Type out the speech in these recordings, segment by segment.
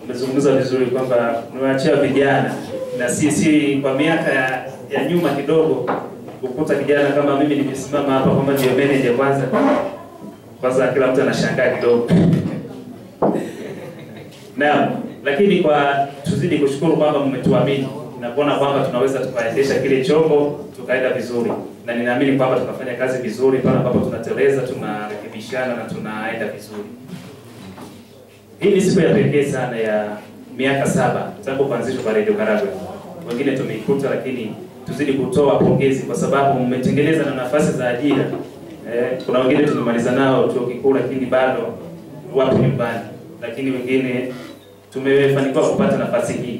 umezungumza vizuri kwamba niwaachia vijana na sisi kwa miaka ya, ya nyuma kidogo kukuta kijana kama mimi nimesimama hapa kwamba ndio manager kwanza kwanza kila mtu anashangaa kidogo naam lakini kwa tuzidi kushukuru kwamba mmetuamini na kuona kwamba tunaweza tukaendesha kile chombo tukaenda vizuri na ninaamini kwamba tunafanya kazi vizuri pale ambapo tunateleza tunarekebishana na tunaenda vizuri hii ni siku ya pekee sana ya miaka saba tangu kuanzishwa kwa Radio Karagwe. Wengine tumeikuta, lakini tuzidi kutoa pongezi kwa sababu mmetengeneza na nafasi za ajira. Eh, kuna wengine tumemaliza nao chuo kikuu, lakini bado wapo nyumbani, lakini wengine tumefanikiwa kupata nafasi hii.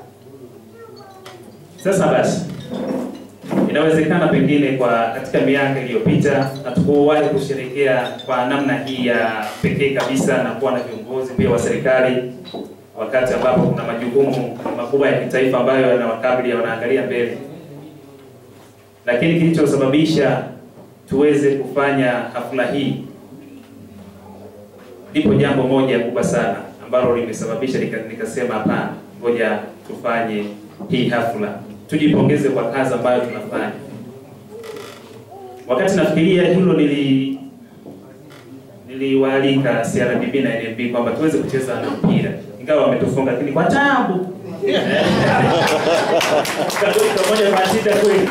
Sasa basi, inawezekana pengine kwa katika miaka iliyopita hatukuwahi kusherekea kwa namna hii ya pekee kabisa na kuwa na viongozi pia wa serikali, wakati ambapo kuna majukumu makubwa ya kitaifa ambayo yanawakabili, wanaangalia mbele. Lakini kilichosababisha tuweze kufanya hafla hii, lipo jambo moja kubwa sana ambalo limesababisha nika- nikasema hapana, ngoja tufanye hii hafla, tujipongeze kwa kazi ambayo tunafanya. Wakati nafikiria hilo, nili niliwaalika CRDB na NMB kwamba tuweze kucheza na mpira, ingawa wametufunga, lakini kwa tabu pamoja kwa shida kweli.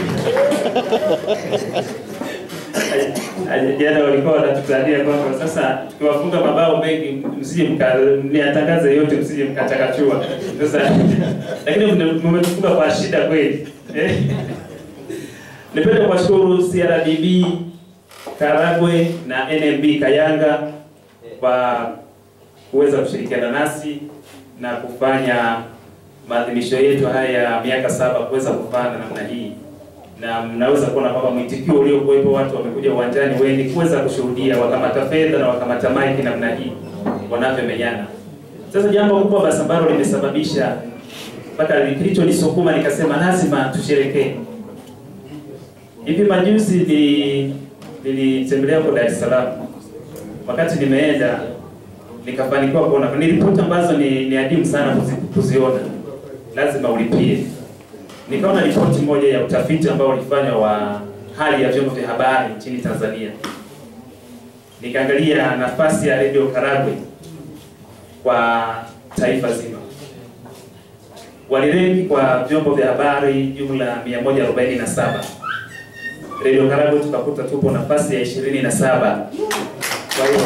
Jana walikuwa wanatutania kwamba sasa tukiwafunga mabao mengi msije mniatangaze yote msije mkachakachua. Sasa lakini mmetufunga kwa shida kweli. Eh. Nipende kuwashukuru CRDB Karagwe na NMB Kayanga kwa kuweza kushirikiana nasi na kufanya maadhimisho yetu haya ya miaka saba kuweza kufana namna hii, na mnaweza kuona kwamba mwitikio uliokuwepo, watu wamekuja uwanjani wengi kuweza kushuhudia wakamata fedha na wakamata maiki namna hii wanavyomenyana. Sasa jambo kubwa basi ambalo limesababisha mpaka kilichonisukuma nikasema lazima tusherekee. Hivi majuzi ni nilitembelea huko Dar es Salaam. Wakati nimeenda nikafanikiwa kuona ni ripoti ambazo ni, ni adimu sana kuzi, kuziona, lazima ulipie. Nikaona ripoti moja ya utafiti ambao ulifanywa wa hali ya vyombo vya habari nchini Tanzania. Nikaangalia nafasi ya Radio Karagwe kwa taifa zima. Walirenki kwa vyombo vya habari jumla 147 Radio Karagwe tukakuta tupo nafasi ya 27. Kwa hiyo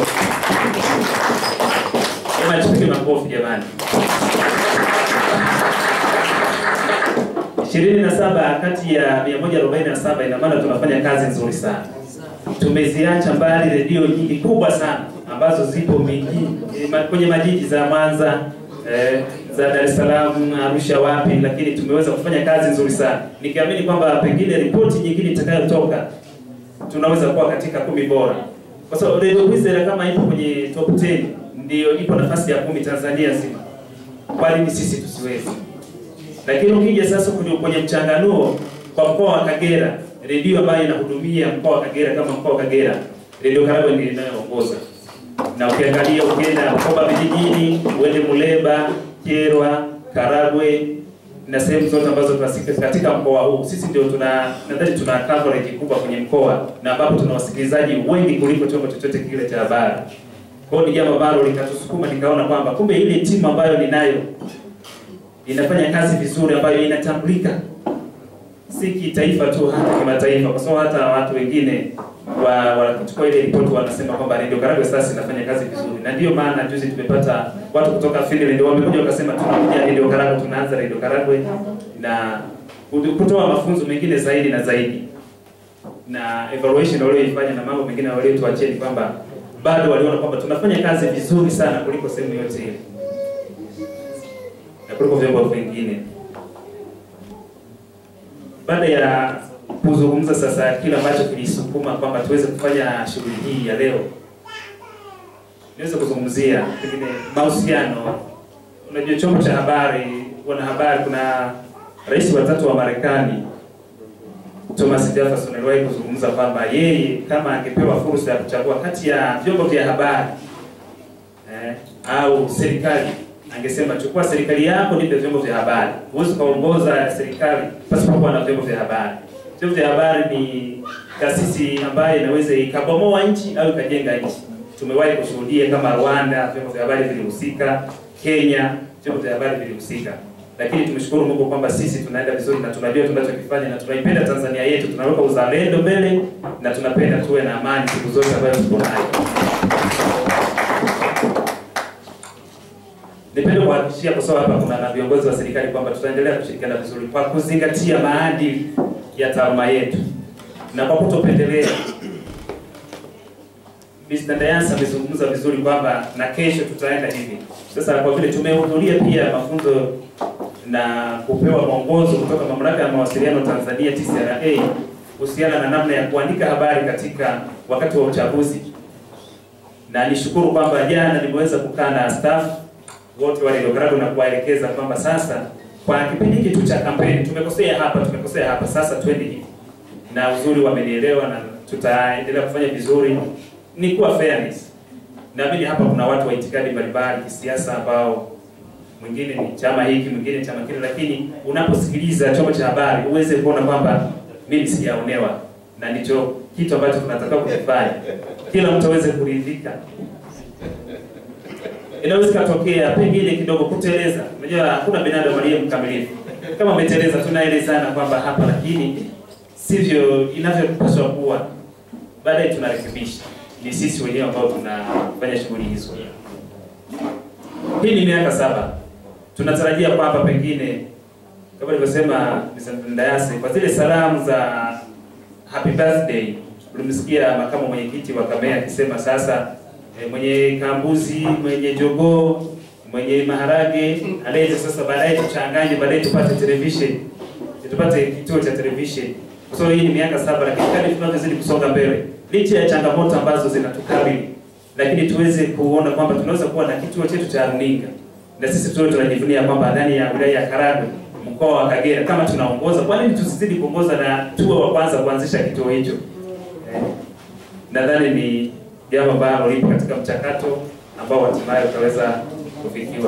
Ema tupige makofi jamani. 27 kati ya 147 ina maana tunafanya kazi nzuri sana. Tumeziacha mbali redio nyingi kubwa sana ambazo zipo miji eh, ma- kwenye majiji za Mwanza eh, za Dar es Salaam, Arusha, wapi, lakini tumeweza kufanya kazi nzuri sana, nikiamini kwamba pengine ripoti nyingine itakayotoka tunaweza kuwa katika kumi bora, kwa sababu Radio Kwizera kama ipo kwenye top 10 ndio ipo nafasi ya kumi Tanzania nzima, kwa nini sisi tusiwezi? Lakini ukija sasa kwenye, kwenye mchanganuo kwa mkoa wa Kagera, redio ambayo inahudumia mkoa wa Kagera kama mkoa wa Kagera, redio Karagwe ndiyo inayoongoza. Na ukiangalia ukienda Bukoba vijijini, uende Muleba, Kyerwa, Karagwe na sehemu zote ambazo tunasikia katika mkoa huu, sisi ndio tuna nadhani tuna coverage kubwa kwenye mkoa na ambapo tuna wasikilizaji wengi kuliko chombo chochote kile cha habari. Kwa hiyo ni jambo ambalo likatusukuma, nikaona kwamba kumbe ile timu ambayo ninayo inafanya kazi vizuri ambayo inatambulika si kitaifa tu hata kimataifa, kwa sababu hata watu wengine wa wakichukua ile ripoti wanasema kwamba Radio Karagwe sasa inafanya kazi vizuri, na ndio maana juzi tumepata watu kutoka Finland wamekuja wakasema tunakuja Radio Karagwe, tunaanza Radio Karagwe na kutoa mafunzo mengine zaidi na zaidi na evaluation walioifanya na mambo mengine waliotuachia ni kwamba bado waliona kwamba tunafanya kazi vizuri sana kuliko sehemu yote ile na kuliko vyombo vingine. Baada ya kuzungumza sasa kile ambacho kilisukuma kwamba tuweze kufanya shughuli hii ya leo, niweze kuzungumzia pengine mahusiano. Unajua, chombo cha habari, wanahabari, kuna rais wa tatu wa Marekani Thomas Jefferson aliwahi kuzungumza kwamba yeye kama angepewa fursa ya kuchagua kati ya vyombo vya habari eh, au serikali angesema chukua serikali yako, nipe vyombo vya habari. Huwezi ukaongoza serikali pasipokuwa na vyombo vya habari. Vyombo vya habari ni taasisi ambayo inaweza ikabomoa nchi au ikajenga nchi. Tumewahi kushuhudia kama Rwanda, vyombo vya habari vilihusika, Kenya, vyombo vya habari vilihusika, lakini tumeshukuru Mungu kwamba sisi tunaenda vizuri na tunajua tunachokifanya na tunaipenda Tanzania yetu, tunaweka uzalendo mbele na tunapenda tuwe na amani siku zote ambazo tuko nayo. Nipende kuhakikishia kwa sababu hapa kuna na viongozi wa serikali kwamba tutaendelea kushirikiana vizuri kwa kuzingatia maadili ya taaluma yetu na kwa kutopendelea. Mr. Dayansa amezungumza vizuri kwamba na kesho tutaenda hivi. Sasa kwa vile tumehudhuria pia mafunzo na kupewa mwongozo kutoka Mamlaka ya Mawasiliano Tanzania TCRA kuhusiana na namna ya kuandika habari katika wakati wa uchaguzi, na nishukuru kwamba jana nimeweza kukaa na staff wote wa Radio Karagwe na kuwaelekeza kwamba sasa kwa kipindi hiki tu cha kampeni tumekosea hapa, tumekosea hapa, sasa twende hivi, na uzuri wamenielewa na tutaendelea kufanya vizuri. Ni kuwa fairness. Naamini hapa kuna watu wa itikadi mbalimbali kisiasa ambao mwingine ni chama hiki, mwingine chama kile, lakini unaposikiliza chombo cha habari uweze kuona kwamba mimi sijaonewa, na ndicho kitu ambacho tunataka kukifanya, kila mtu aweze kuridhika. Inaweza katokea pengine kidogo kuteleza. Unajua hakuna binadamu aliye mkamilifu. Kama umeteleza, tunaelezana kwamba hapa, lakini sivyo inavyopaswa kuwa. Baadaye tunarekebisha. Ni sisi wenyewe ambao tunafanya shughuli hizo. Hii ni miaka saba. Tunatarajia kwamba pengine kama nilivyosema Ndayase, kwa zile salamu za happy birthday, ulimsikia makamu mwenyekiti wa Kamea akisema sasa e, mwenye kambuzi, mwenye jogoo, mwenye maharage alete sasa, baadaye tuchanganye, baadaye tupate television, tupate kituo cha television. So hii ni miaka saba, lakini kadri tunavyozidi kusonga mbele, licha ya changamoto ambazo zinatukabili, lakini tuweze kuona kwamba tunaweza kuwa na kituo chetu cha runinga, na sisi tuwe tunajivunia kwamba ndani ya wilaya ya Karagwe mkoa wa Kagera kama tunaongoza, kwa nini tusizidi kuongoza na tuwe wa kwanza kuanzisha kituo hicho? Eh, nadhani ni jambo ambalo lipo katika mchakato ambao hatimaye utaweza kufikiwa.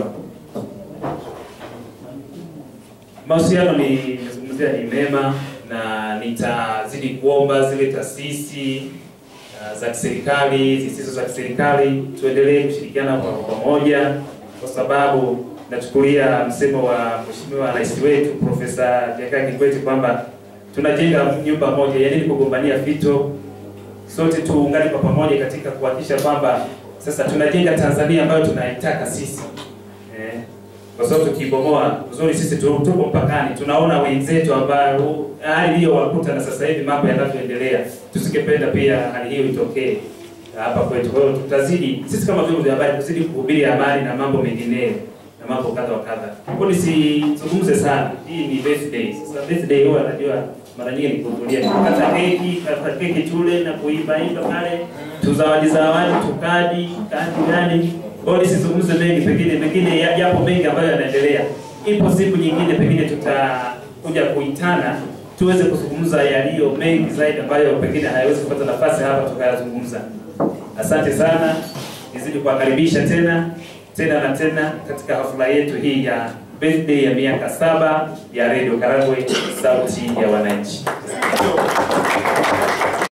Mahusiano ni nimezungumzia ni mema, na nitazidi kuomba zile taasisi uh, za kiserikali zisizo za kiserikali tuendelee kushirikiana kwa pamoja, kwa sababu nachukulia msemo wa Mheshimiwa Rais wetu Profesa Jakaya Kikwete kwamba tunajenga nyumba moja, yaani ni kugombania fito sote tuungane kwa pamoja katika kuhakikisha kwamba sasa tunajenga Tanzania ambayo tunaitaka sisi eh, kwa sababu tukibomoa uzuri, sisi tu- tuko mpakani, tunaona wenzetu ambao hali hiyo wakuta na sasa hivi mambo yanavyoendelea, tusingependa pia hali hiyo itokee hapa kwetu. Kwa hiyo tutazidi sisi kama vyombo vya habari kuzidi kuhubiri amani na mambo mengineyo na mambo kadha wa kadha. Kwa hiyo nisizungumze sana, hii ni birthday. Sasa birthday huwa najua mara nyingi ni kuhudhuria kukata keki, kata keki tule na kuimba imba pale, tuzawadi zawadi, tukadi kadi gani. Kwa hiyo nisizungumze mengi, pengine pengine ya- yapo mengi ambayo yanaendelea. Ipo siku nyingine pengine tutakuja kuitana tuweze kuzungumza yaliyo mengi zaidi ambayo pengine hayawezi kupata nafasi hapa tukayazungumza. Asante sana, nizidi kuwakaribisha tena tena na tena katika hafla yetu hii ya birthday ya miaka saba ya Radio Karagwe, sauti ya wananchi.